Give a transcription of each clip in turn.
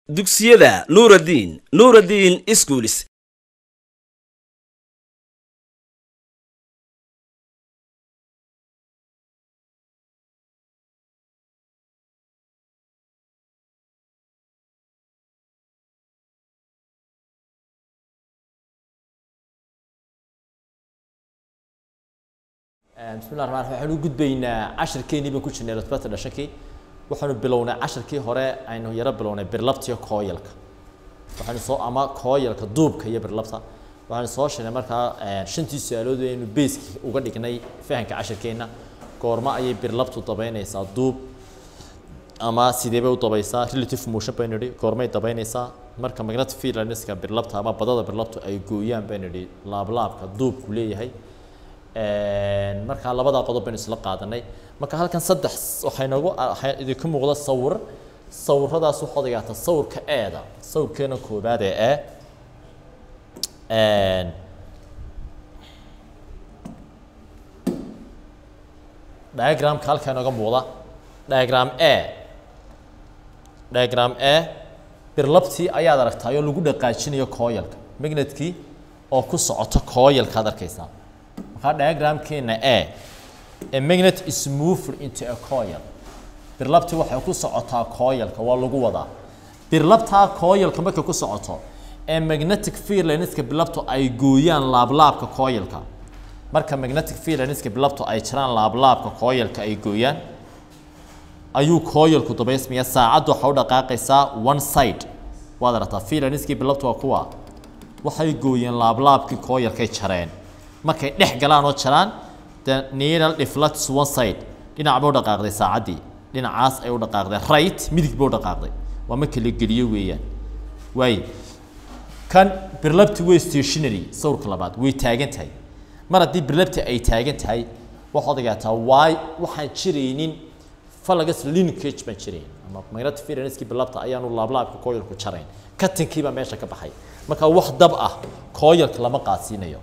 dugsiyada nuuraddiin nuuraddiin iskuulis bismillahi raxmaan raxiim waxaanu u gudbaynaa casharkeenii baan ku jirnay rutbata dhashakii waxaanu bilownay casharkii hore aynu yaro bilownay birlabta iyo kooyalka waxaanu soo ama kooyalka duubka iyo birlabta waxaanu soo sheegnay markaa shantii su-aalood aynu beyski uga dhignay fahamka casharkeenna goorma ayay birlabtu dabaynaysaa duub ama sideebay u dabaysaa relative motion baynu idhi goormay dabaynaysaa marka magnetic field lineska birlabta ama badada birlabtu ay gooyaan baynu idhi laablaabka duubku leeyahay markaa labadaa qodob baynu isla qaadanay marka halkan saddex waxay noogu waxaa idinku muuqda sawir sawiradaas waxaad ogaataa sawirka eeda sawirkeena koobaad ee e diagramka halkaa inooga muuqda diagram e diagram e birlabtii ayaad aragtaayoo lagu dhaqaajinayo kooyalka magnetkii oo ku socoto kooyalkaad arkaysaa markaa diagramkeena e a magnet is moved into a coil birlabtii waxay ku socotaa coilka waa lagu wadaa birlabtaa coilka markay ku socoto ee magnetic field lineska birlabtu ay gooyaan laablaabka coilka marka magnetic field lineska birlabtu ay jiraan laablaabka coilka ay gooyaan ayuu coilku dabaysmaya saacaddu waxa u dhaqaaqaysaa one side waad aragtaa field lineskii birlabtu waa kuwa waxay gooyeen laablaabkii coilkay jareen markay dhex galaan oo jaraan the needle deflects one side dhinac bay u dhaqaaqday saacaddii dhinacaas ay u dhaqaaqday right midig bay u dhaqaaqday waa marka la geliyo weeyaan waay kan birlabti way stationary sawirka labaad way taagan tahay mar haddii birlabti ay taagan tahay waxaad ogaataa waay waxaan jiraynin falagas linkage baan jirayn ama magnetic firenskii birlabta ayaanu laablaabka coilku jarayn katinkiibaa meesha ka baxay marka wax dab ah coilka lama qaadsiinayo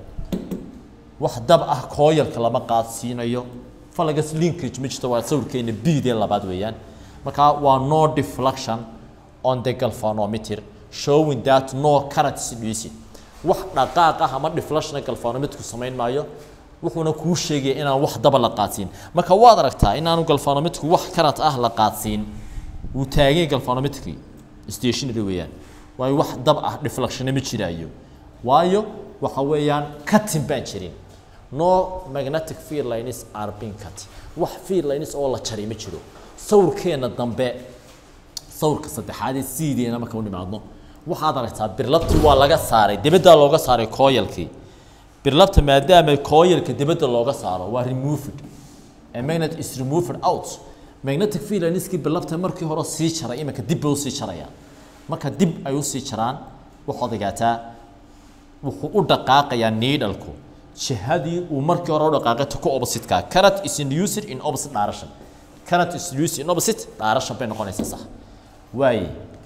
wax dab ah kooyalka lama qaadsiinayo falagas linkage ma jirto waa sawirkeena bidee labaad weeyaan marka waa no deflection on the galvanometer showing that no current is inducing wax dhaqaaq ah ama deflection galvanometerku samayn maayo wuxuuna kuu sheegaya inaan wax daba la qaadsiin marka waad aragtaa inaanu galvanometerku wax current ah la qaadsiin wuu taagay galvanometerkii stationary weeyaan waayo wax dab ah deflectionna ma jiraayo waayo waxa weeyaan cutting baan jirin no magnetic field lines are being cut wax field lines oo la jaray ma jiro sawirkeena dambe sawirka saddexaad ee siideena marka u nimaadno waxaad aragtaa birlabtii waa laga saaray dibadda looga saaray coilkii birlabta maadaama coilka dibadda looga saaro waa removed a magnet is removed out magnetic field lineskii birlabta markii hore sii jaray iminka dib bay usii jarayaan marka dib ay usii jaraan waxaad ogaataa wuxuu u dhaqaaqayaa needhalku jihadii uu markii hore u dhaqaaqay ta ku opposite-ka current is induced in opposite direction current is induced in opposite direction bay noqonaysaa sax waaye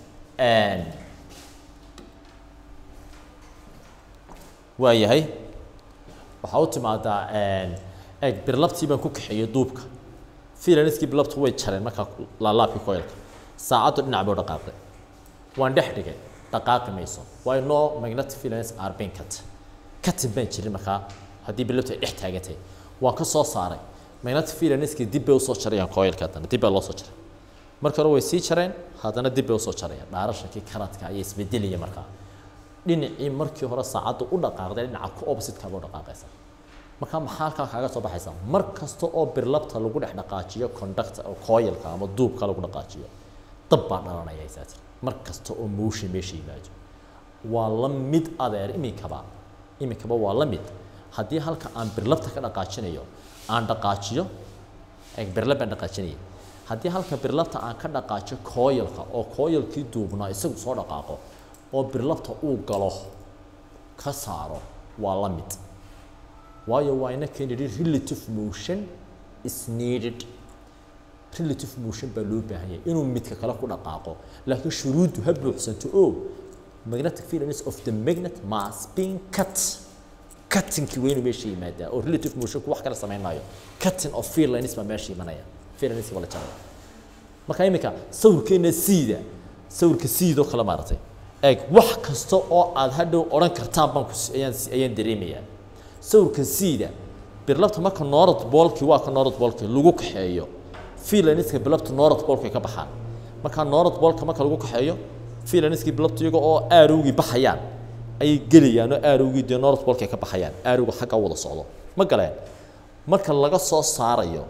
waa yahay waxaa u timaadaa eeg birlabtii baan ku kaxeeyey duubka fiilaniskii birlabtu way jareen markaa laalaabkii coilka saacaddu dhinac bay u dhaqaaqday waan dhex dhigay dhaqaaqi mayso waayo no magnetic fields are being cut katin baan jirin markaa haddii bilabtu ay dhex taagan tahay waan ka soo saaray magnetic fields dib bay usoo jarayaan coilka haddana dib baa loo soo jaray marka hore way sii jareen haddana dib bay usoo jarayaan dhaarashankii karadka ayaa isbedelaya markaa dhinacii markii hore saacadda u dhaqaaqday dhinaca ku opposite-ka ba u dhaqaaqaysa marka maxaa halkaa kaaga soo baxaysa mar kasta oo birlabta lagu dhex dhaqaajiyo conductor oo coilka ama duubka lagu dhaqaajiyo dab baa dhalanaya isaatir mar kasta oo motion meesha yimaado waa la mid adeer iminkaba iminkaba waa la mid haddii halka aan birlabta ka dhaqaajinayo aan dhaqaajiyo birlab baan dhaqaajinaya haddii halka birlabta aan ka dhaqaajiyo coilka oo coilkii duubnaa isagu soo dhaqaaqo oo birlabta uu galo ka saaro waa la mid waayo waa ina keenidhi relative motion is needed relative motion baa loo baahan yahay inuu midka kale ku dhaqaaqo laakiin shuruuddu ha buuxsanto oo magnetic fields of the magnet must being cut cuttingkii waa inuu meesha yimaadaa oo relative motionku wax kale samayn maayo cutting of field lines baa meesha imanaya field lines waa la jaraya marka iminka sawirkeena siida sawirka siidoo kale maaragtay eeg wax kasta oo aad hadhow odhan kartaan baan ku ayaan ayaan dareemayaa sawirka siida birlabta marka noorad boolkii waa ka noorad boolkii lagu kaxeeyo fiilaniska birlabta noorad boolkay ka baxaan markaa noorad boolka marka lagu kaxeeyo fiilaniskii birlabta iyaga oo aarowgii baxayaan ayay gelayaan oo aarowgii dee noorad boolkay ka baxayaan aarowga xagga wada socdo ma galeen marka laga soo saarayo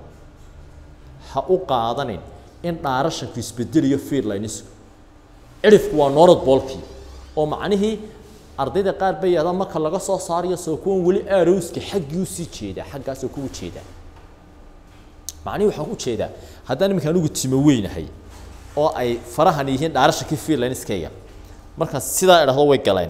ha u qaadanin in dhaarashanku isbedelayo fiirlinesku cirifku waa noorad boolkii oo macnihii ardayda qaar bay yidhahdaan marka laga soo saarayo soo kuwan weli aarowska xaggii usii jeedaa xaggaasoo kugu jeedaa macnihii waxaan u jeedaa haddaan iminka anigu timo weynahay oo ay farahan yihiin dhaarashankii fiirlineskayga markaan sidaa idhahdo way galeen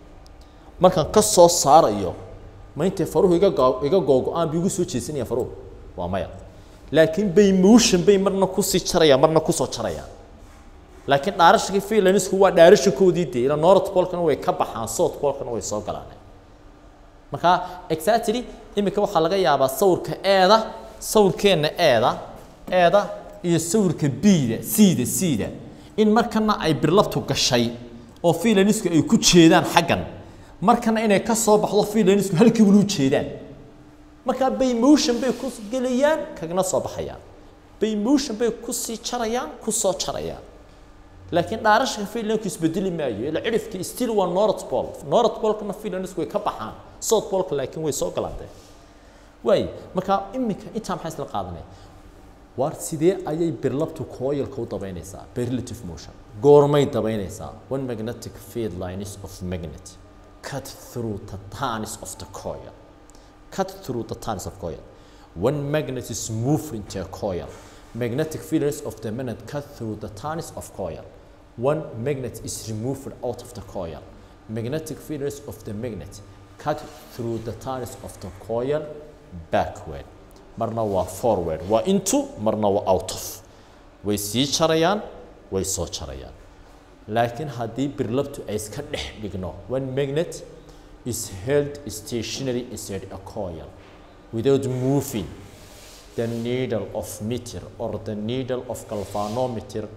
markaan ka soo saarayo ma intay faruhu iga go- iga googo-aan bay igu soo jeesanaya faruhu waa maya laakiin bay motion bay marna kusii jarayaan marna kusoo jarayaan laakiin dhaarashakii freelanisku waa dhaarashakoodii dee ila north polkana way ka baxaan south polkana way soo galaan marka exactly iminka waxaa laga yaabaa sawirka eeda sawirkeenna eeda eeda iyo sawirka bida siida siida in markana ay birlabtu gashay oo freelanisku ay ku jeedaan xaggan markana inay ka soo baxdo freelanisku halkii wali u jeedaan markaa bay motion bay ku gelayaan kagana soo baxayaan bay motion bay kusii jarayaan kusoo jarayaan laakiin dhaarashka freelanisku isbedeli maayo ila cirifkii still waa north pole north polkana freelanisku way ka baxaan south polka laakiin way soo galaantee waay markaa iminka intaa maxaa isla qaadanaya waar sidee ayay birlabtu coilka u dabaynaysaa by relative motion goormay dabaynaysaa one magnetic field lines of magnet cut through the tines of the coil cut through the tines of coil when magnet is moved into a coil magnetic fields of the magnet cut through the tines of coil one magnet is removed out of the coil magnetic fields of the magnet cut through the tines of the coil backward marna waa forward waa into marna waa out of way sii jarayaan way soo jarayaan laakiin haddii birlabtu ay iska dhex dhigno one magnet is held stationary inside a coil without moving the needle of meter or the needle of galvanometer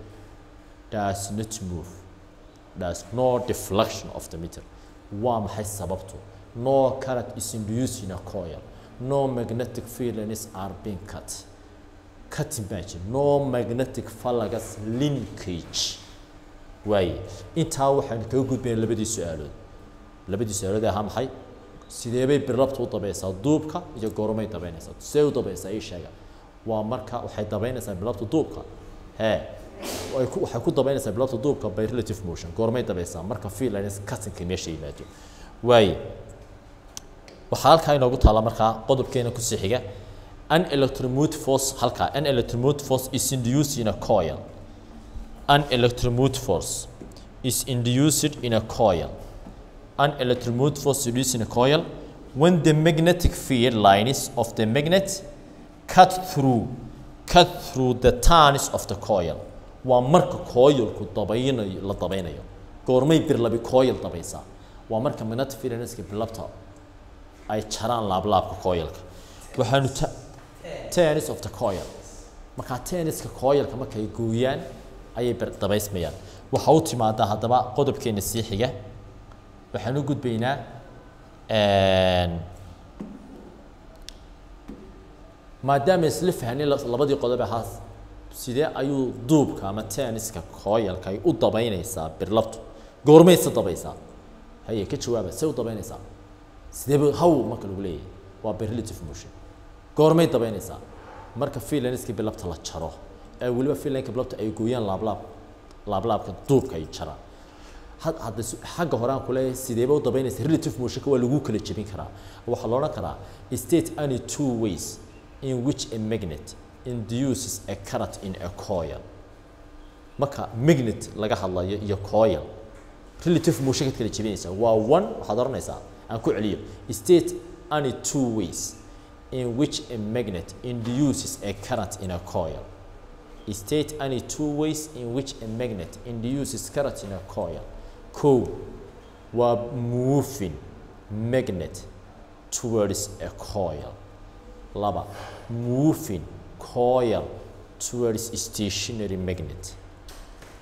does not move there's no deflection of the meter waa maxay sababtu no current is induced in a coil no magnetic fields are being cut cutting baa jira no magnetic phalanx linkage waaye intaa waxaan kaga gudbayna labadii su-aalood labadii su-aalood ahaa maxay sidee bay birlabta u dabaysaa duubka iyo goormay dabaynaysaa see u dabaysaa ii sheega waa marka waxay dabaynaysaa birlabta duubka hee ay ku- waxay ku dabaynaysaa birlabta duubka by relative motion goormay dabaysaa marka freelance cuttingka meesha yimaado waaye waxaa halkaa inoogu taala markaa qodobkeena kusii xiga an electromotive force halkaa an electromotive force is induced in a coil an electromotive force is induced in a coil an electromotive force induced in a coil when the magnetic field lines of the magnet cut through cut through the turns of the coil waa marka coilku dabaynayo la dabaynayo goormay birlabi coil dabaysaa waa marka magnetic field lineska birlabta ay jaraan laablaabka coilka waxaanu ta- tennis of the coil markaa tenniska coilka markay gooyaan ayay bir- dabaysmayaan waxa u timaadaa haddaba qodobkeena sii xiga waxaan u gudbaynaa een, maadaama isla fahnay la- labadii qodob ahaa sidee ayuu duubka ama tenniska coilka ay u dabaynaysaa birlabtu goormayse dabaysaa haye ka jawaaba see u dabaynaysaa sideeba haw marka lagu leeyahay waa by relative motion goormay dabaynaysaa marka freelanska bilabta la jaro ee weliba freelanka bilabta ay gooyaan laablaab laablaabka duubka ay jaraan had hadda su- xagga hore aan kuleeyahay sideeba u dabaynaysa relative motionka waa lagu kala jebin karaa waxaa la odhan karaa state any two ways in which a magnet induces a current in a coil marka magnet laga hadlayo iyo coil relative motion ka kala jebinaysa waa one waxaad oranaysaa aan ku celiyo state any two ways in which a magnet induces a current in a coil state any two ways in which a magnet induces current in a coil ko waa moving magnet towards a coil laba moving coil towards stationary magnet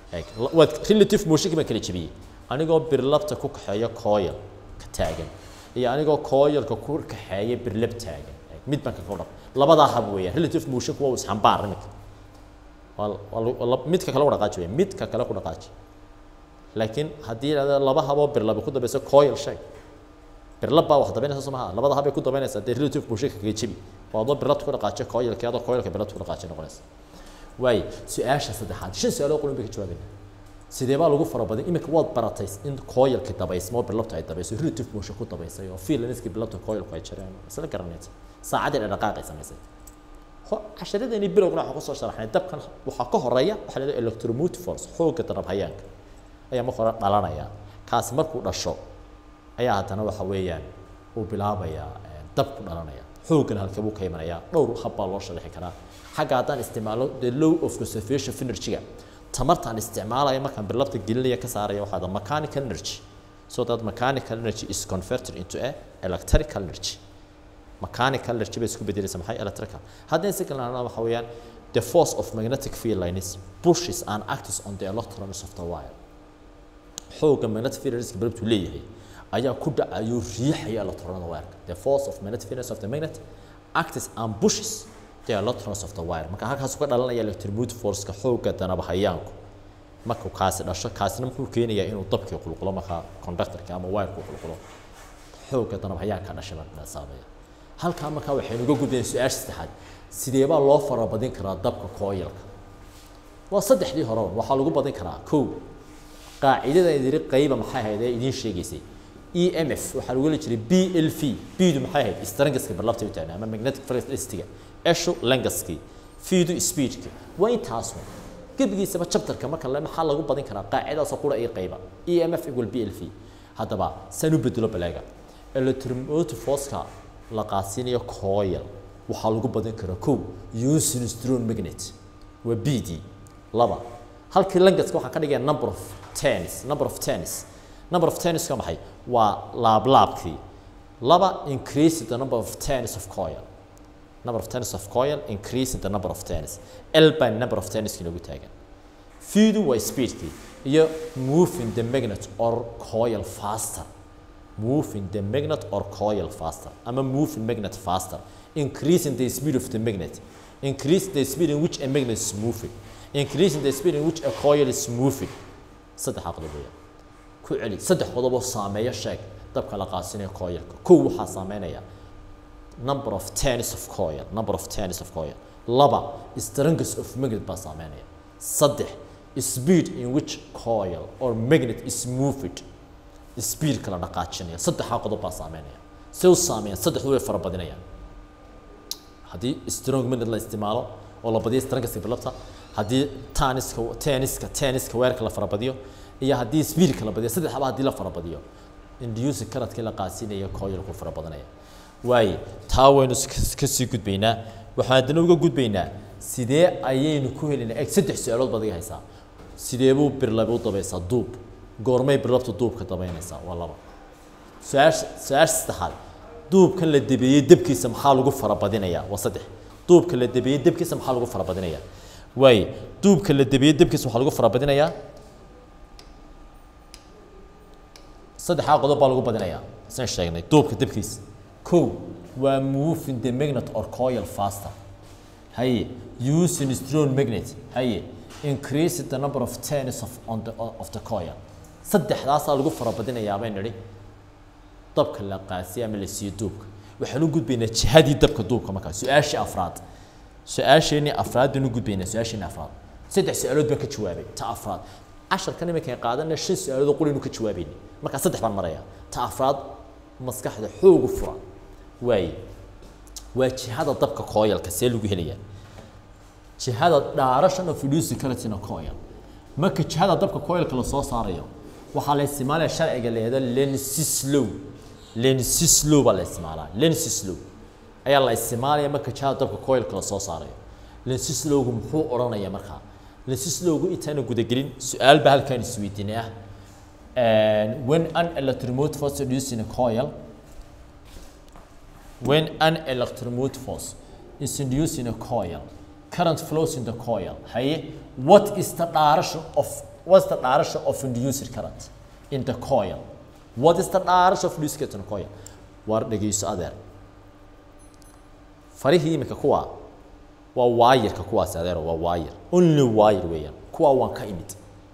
eeg la- waad relative motionki baan kala jebiyey anigoo birlabta ku kaxeeya coil ka taagan iyo anigoo coilka ku kaxeeya birlab taagan eeg mid baan kaga dhaq labadaa hab weeyaan relative motionku waa isxambaar iminka waa waa lagu- waa la- midka kale u dhaqaaji weeyaan midka kale ku dhaqaaji laakiin haddii yidhahda laba haboo birlabi ku dambaysa coil sheeg birlab baa wax dabaynaysa soo maha labada habay ku dabaynaysaa dee relative motionka kaga jebi oo adoo birlabta ku dhaqaajiya coilka adoo coilka birlabta ku dhaqaajiya noqonaysa waaye su-aasha saddexaad shan su-aalood qulun bay ka jawaabayna sidee baa lagu farabadin iminka waad baratay in coilki dabaysmo birlabta ay dabayso relative motion ku dabaysay oo fiilaniski birlabta coilku ay jireen isla garanaysa saacaddii dhaqaaqay samaysay ho- casharadeenii bilowgana waxaan kusoo sharaxnay dabkan waxaa ka horeeya waxaa la yidhaha electromotive force xoogga darabhayaanka ayaa marka hore dhalanaya kaasi markuu dhasho ayaa haddana waxa weeyaan uu bilaabayaa eh, dab ku dhalanaya xooggana halkee buu ka imanayaa dhowr hab baa loo sharixi karaa xagga haddaan isticmaalo the law of conservation of energy-ga tamartaan isticmaalaya markaan birlabta gelinaya ka saaraya waxaa da mechanical energy so that mechanical energy is converted into a electrical energy mechanical energy bay isku bedelaysa maxay electrical haddii si kale nahno waxa weeyaan the force of magnetic field lines pushes and acts on the electrons of the wire xoogga magnetic field lineska birabtu leeyahay ayaa ku dhacayo riixaya electronada wireka the force of magnetic field of the magnet acts and pushes the electrons of the wire marka halkaas ka dhalanaya electromotive force-ka xoogga danaba hayaanku markuu kaasi dhasho kaasina muxuu keenayaa inuu dabkii qulqulo markaa conductorka ama wireka qulqulo xoogga danaba hayaanka dhashaba saameeya halkaa markaa waxaynu uga gudbayna su-aasha saddexaad sidee baa loo farabadin karaa dabka coilka waa saddexdii hore waxaa lagu badin karaa kow qaacidada idiri qayba maxay ahayd ee idiin sheegaysay e m f waxaa lagu heli jiray b l v bdu maxay ahayd strangaska barlabta u taagna ama magnetic flexicity eshu langaski fiidu speedka waa intaas un gebigiisaba chapterka marka le maxaa lagu badin karaa qaacidadaasoo qura iyo qayba e m f equal b l v haddaba saan u bedelo balaaga electromotive force-ka la qaadsiinayo coil waxaa lagu badin karaa kow using strong magnet waa b d laba halkii langaska waxaan ka dhigaya number of tens number of tens number of tens ka maxay waa laablaabkii laba increase the number of tens of coil number of tens of coil increasing the number of tens l by number of tenskii nagu taagan fiidu waa speedkii iyo moving the magnet or coil faster moving the magnet or coil faster ama moving magnet faster increasing the speed of the magnet increase the speed in which a magnet is moving increasing the speed in which a coil is moving saddex qodob weeyaan ku celi saddex qodob oo saameeya sheeg dabka la qaasinayo coilka kow waxaa saameynaya number of turns of coil number of turns of coil laba strength of magnet baa saameynaya saddex speed in which coil or magnet is moved speedka la dhaqaajinaya saddexaa qodob baa saameynaya se u saameeyaan saddexdu way fara badinayaan haddii strong magnet la isticmaalo oo la badiyo strengthska bilabta haddii taniska tenniska tenniska weerka la farabadiyo iyo haddii speedka la badiyo saddexaba haddii la farabadiyo induce karadkii la qaadsiinaya coilku fara badanaya waaye taa waynu ka sii gudbaynaa waxaan haddana uga gudbaynaa sidee ayaynu ku helinaa eg saddex su-aalood baad iga haysaa sidee buu birlabi u dabaysaa duub goormay birlabtu duubka dabaynaysaa waa laba su-aasha su-aasha saddexaad duubkan la debeeyey debkiisa maxaa lagu farabadinayaa waa saddex duubka la debeeyey debkiisa maxaa lagu farabadinayaa waaye duubka la debeeyey debkiisa waxaa lagu farabadinayaa saddexdaa qodob baa lagu badinayaa san sheegnay duubka debkiisa kow waa moving the magnet or coil faster haye using strong magnet haye increase the number of turns of on the of the coil saddexdaasaa lagu farabadinayaa bayn nidhi dabka la qaasiya ama la siiyo duubka waxaan u gudbaynaa jihadii dabka duubka markaa su-aashii afraad su-aasheenii afraad baan u gudbaynaa su-aasheenii afraad saddex su-aalood baan ka jawaabay ta afraad casharkan iminkaan qaadana shan su-aalood oo qulinu ka jawaabayni markaa saddex baan maraya ta afraad maskaxda xoogu fura waaye waa jihada dabka coilka see lagu helayaa jihada direction of reducing current in a coil marka jihada dabka coilka la soo saarayo waxaa la isticmaalaya sharciga la yihahdo lensis law lensis law baa la isticmaalaa lensis law ayaa la isticmaalaya marka jihada dabka coilka la soo saarayo lensis lawgu muxuu odhanaya markaa lensis lawgu intaana gudagelin su-aal baa halkaan isweydiinay ah when an electromotive force reducing a coil when an electromotive force is induced in a coil current flows in the coil haye what is the direction of what's the direction of induced current in the coil what is the direction of induced current in the coil war dhegeyso adeer farihii iminka kuwa waa waayirka kuwaasi adeero waa waayir only waayir weeyaan kuwa waan ka imid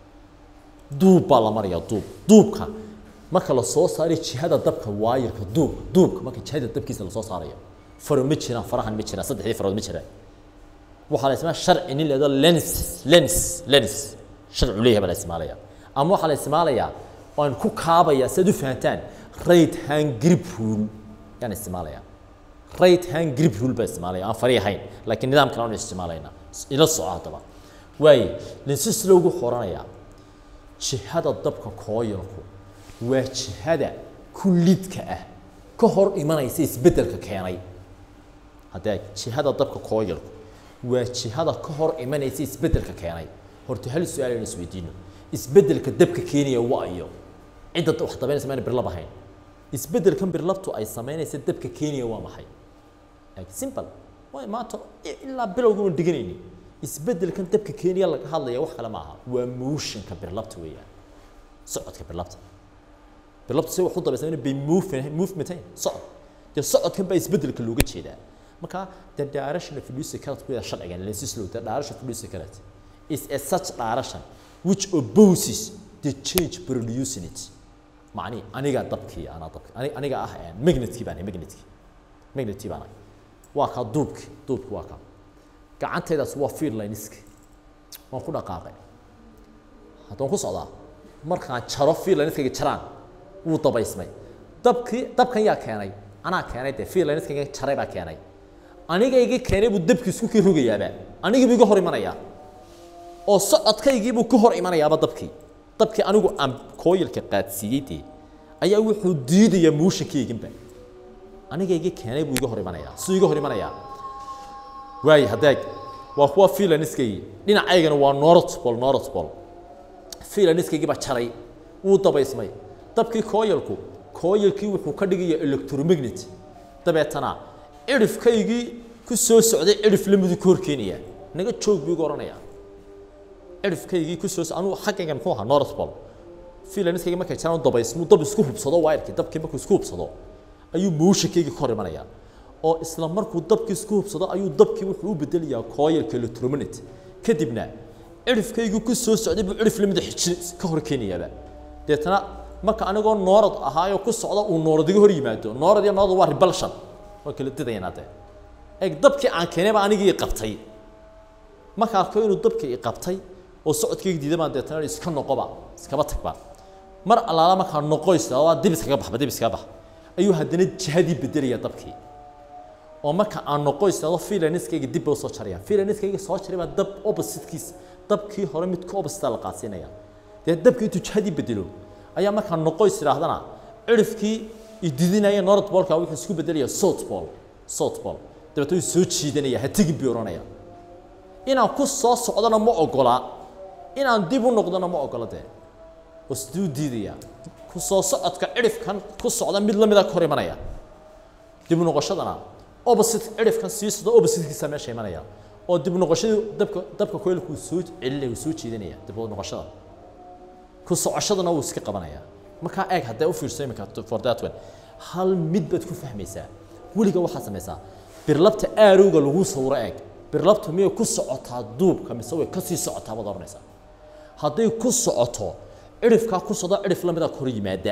duub baa la maraya duub duubka marka la soo saaray jihada dabka waayirka duubka duubka marka jihada dabkiisa la soo saarayo faro ma jiraan farahan ma jiraan saddexdii farood ma jiraan waxaa la isticmaalaa sharci nin leedo lens lens lens sharcu leeyahay baa la isticmaalaya ama waxaa la isticmaalayaa waan ku kaabaya si aad u fahantaan right hand grip rule yaan isticmaalaya right hand grip rule baa isticmaalaya aan fari ahayn laakiin nidaam kale aan isticmaalayna ila soco haddaba waaye lenses loogu qoranayaa jihada dabka kooyalku waa jihada kullidka ah ka hor imanaysa isbeddelka keenay haddee jihada dabka kooyalku waa jihada ka hor imanaysa isbeddelka keenay horta hal su-aal aynu isweydiino isbeddelka dabka keenaya waa iyo cidda wax dabaynaysa mayna birlab ahayn isbeddelkan birlabtu ay samaynaysa dabka keenaya waa maxay like simple way maanta ilaa bilowga waan deganayni isbeddelkan dabka keenaya laga hadlaya wax kale ma aha waa motionka birlabta weeyaan socodka birlabta birlabta si wax u dabaysa bay movement movementain socod dee socodkan baa isbeddelka looga jeedaa marka the direction of reducing current ku sharcigan lenses law the direction of reducing current is a such direction which opposes the change producing it macni aniga dabkii anaa dabki ani aniga ah magnetkii baan magnetkii magnetkii baan waa ka duubki duubki waa ka gacantaydaas waa field lineski waan ku dhaqaaqay haddaan ku socdaa markaan jaro field lineskayga jaraan wuu dabaysmay dabkii dabkan yaa keenay anaa keenay dee field lineskayga jaray baa keenay anigayga keenay buu dabkii isku kii rogayaaba anigii buu iga hor imanayaa oo socodkaygii buu ka hor imanayaaba dabkii dabkii anigu aan kooyalka qaadsiiyey dee ayaa wuxuu diidayaa mooshankayginba anigayga keenay buu iga hor imanayaa suu iga hor imanayaa waaye haddeeg waa kuwa fiilaniskaygii dhinacaygana waa norotbol norotbol fiilaniskaygii baa jaray wuu dabaysmay dabkii kooyalku kooyalkii wuxuu ka dhigayaa electromagnet dabeetana cirifkaygii ku soo socday cirif lamidu ka hor keenaya naga joog buu iga odhanayaa cirifkaygii ku soo anugu xaggayga muxuu ahaa northbol fiilaniskayga markay jiraan dabaysmuu dab isku hubsado waayarkii dabkii markuu isku hubsado ayuu mooshankaygii ka hor imanayaa oo isla markuu dabkii isku hubsado ayuu dabkii wuxuu u bedelayaa coilka electromagnet kadibna cirifkaygii ku soo socday buu cirif lamida xijin ka hor keenayaaba deetana marka anigoo noorad ahaayoo ku socda uu noorad iga hor yimaado noorad iyo noorad waa repulsion waa kala didayanaa dee eeg dabkii aan keenay baa anigii qabtay marka arko inuu dabkii i qabtay oo socodkayga diiday baan deetana iska noqoba iskaba tagba mar allaala markaa noqoysa waa dib iskaga baxba dib iskaga bax ayuu haddana jihadii bedelaya dabkii oo marka aan noqoysado fiilaniskayga dib buu soo jaraya fiilaniskayga soo jaray baa dab oppositekiisa dabkii hore mid ka opposite la qaadsiinaya dee dabkii intuu jihadii bedelo ayaa markaa noqoys idhaahdana cirifkii ididinaya north bolka wuxuu isku bedelaya south ball south ball dabeetna wuu soo jiidanaya ha tegin buu odhanaya inaan ku soo socdona ma ogola inaan dib u noqdona ma ogola dee oo siduu diidaya ku soo socodka cirifkan ku socda mid lamida ka hor imanaya dib u noqoshadana opposite cirifkan sii socda oppositekiisa meesha imanaya oo dib u noqoshadii dabka dabka koylku uu soo celinaya uu soo jiidanaya dib u noqoshada ku socoshadana wuu iska qabanaya markaa eeg haddee u fiirso iminka for that one hal mid baad ku fahmaysaa weliga waxaad samaysaa birlabta aarowga lagu sawiro eeg birlabtu miyay ku socotaa duubka mise way kasii socotaa baad oranaysaa hadday ku socoto cirifkaa ku socda cirif lamida kor yimaada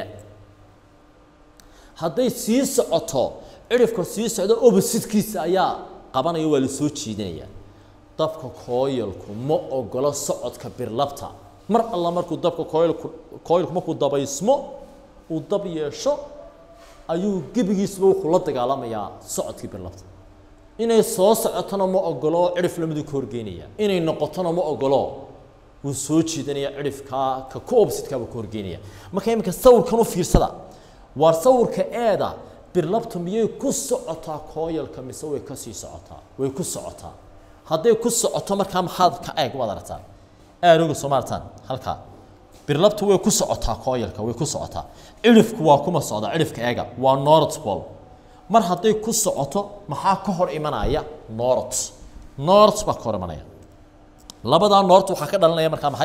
hadday sii socoto cirifka sii socda oppositekiisa ayaa qabanaya waa la soo jiidanaya dabka kooyalku ma ogolo socodka birlabta mar alla markuu dabka kooyalku kooyalku markuu dabaysmo uu dab yeesho ayuu gebigiisba wuxuu la dagaalamayaa socodkii birlabta inay soo socotona ma ogolo cirif lamidu ka horgeynaya inay noqotona ma ogolo wuu soo jiidanaya cirifkaa ka ku oppositekaabuu ka horgeynaya marka iminka sawirkan u fiirsada waar sawirka eeda birlabtu miyay ku socotaa kooyalka mise way kasii socotaa way ku socotaa hadday ku socoto markaa maxaad ka eeg waad aragtaa aarooga soo maartaan halkaa birlabtu way ku socotaa kooyalka way ku socotaa cirifku waa kuma socda cirifka eega waa north pole mar hadday ku socoto maxaa ka hor imanaya north north baa ka hor imanaya labadaa north waxaa ka dhalanaya markaa maxay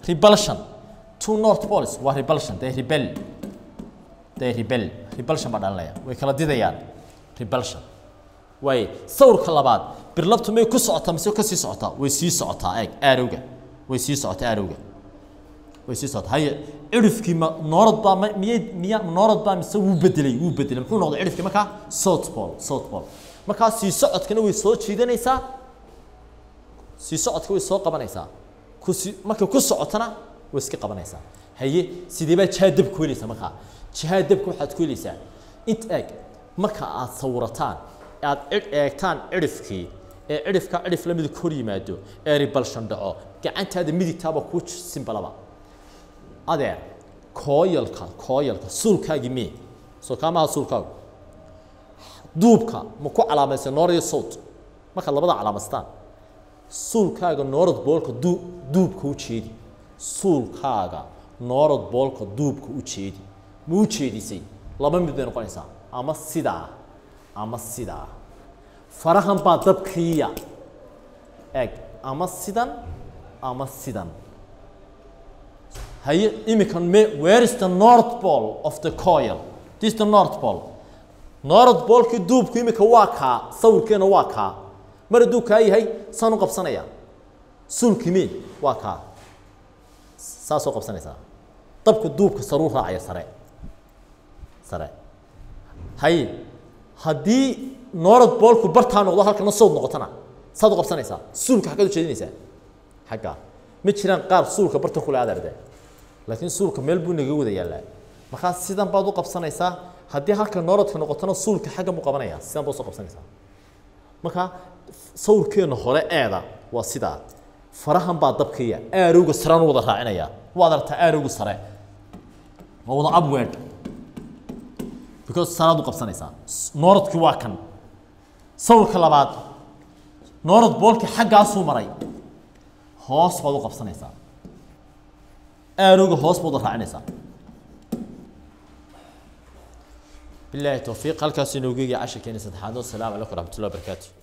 repulsion two north poles waa repulsion they rebel they rebel repulsion baa dhalinaya way kala didayaan repulsion way sawirka labaad birlabtu may ku socotaa mise ka sii socotaa way sii socotaa eeg aarowga way sii socotaa aarowga way sii socotaa haye cirifkii ma noorad baa ma miyay miya noorad baa mise wuu bedelay wuu bedelay muxuu noqday cirifkii markaa south pole south pole markaa sii socodkana way soo jiidanaysaa sii socodka way soo qabanaysaa ku si markay ku socotana way iska qabanaysaa haye sidee baa jihaa dabka ku helaysaa markaa jihaa dabka waxaad ku helaysaa int eeg marka aad sawirataan aad cid eegtaan cirifkii ee cirifka cirif la midug hor yimaado ee ribalshan dhaco gacantaada midigtaaba kuu simbalaba adeer kooyalka kooyalka suulkaagii mee soo kaamaha suulkaagu duubka ma ku calaamaysa noor iyo sawt markaad labada calaamastaan suulkaaga noorad boolka duu duubka u jeedi suulkaaga noorad boolka duubka u jeedi ma u jeedisay laba mid bay noqonaysaa ama sidaa ama sidaa farahan baa dabkiiya eeg ama sidan ama sidan haye iminkan me where is the north pole of the coil this is the north pole north polekii duubku iminka waa kaa sawirkeena waa kaa mar hadduu kaa yahay saan u qabsanaya suulkii me waa kaa saasoo qabsanaysaa dabka duubka saruu raacaya sare sare haye haddii noorad boolku bartaa noqdo halkana sawd noqotona saad u qabsanaysaa suulka xaggaad u jeedinaysaa xaggaa ma jiraan qaar suulka barta kule adarde laakiin suulka meel buu naga wada yaallaa markaa sidan baad u qabsanaysaa haddii halka nooradka noqotona suulka xaggan buu qabanaya sidan baad usoo qabsanaysaa markaa sawirkeena hore eeda waa sidaa farahan baa dabkaya aarowga saraan u wada raacinaya waad aragtaa aarowga sare waa wada upward because saraad u qabsanaysaa nooradkii waa kan sawirka labaad noorad boolkii xaggaasuu maray hoos baad u qabsanaysaa aarowga hoos baad u raacinaysaa بالله التوفيق هل كان سنوجي عشر كان سدحانو السلام عليكم ورحمة الله وبركاته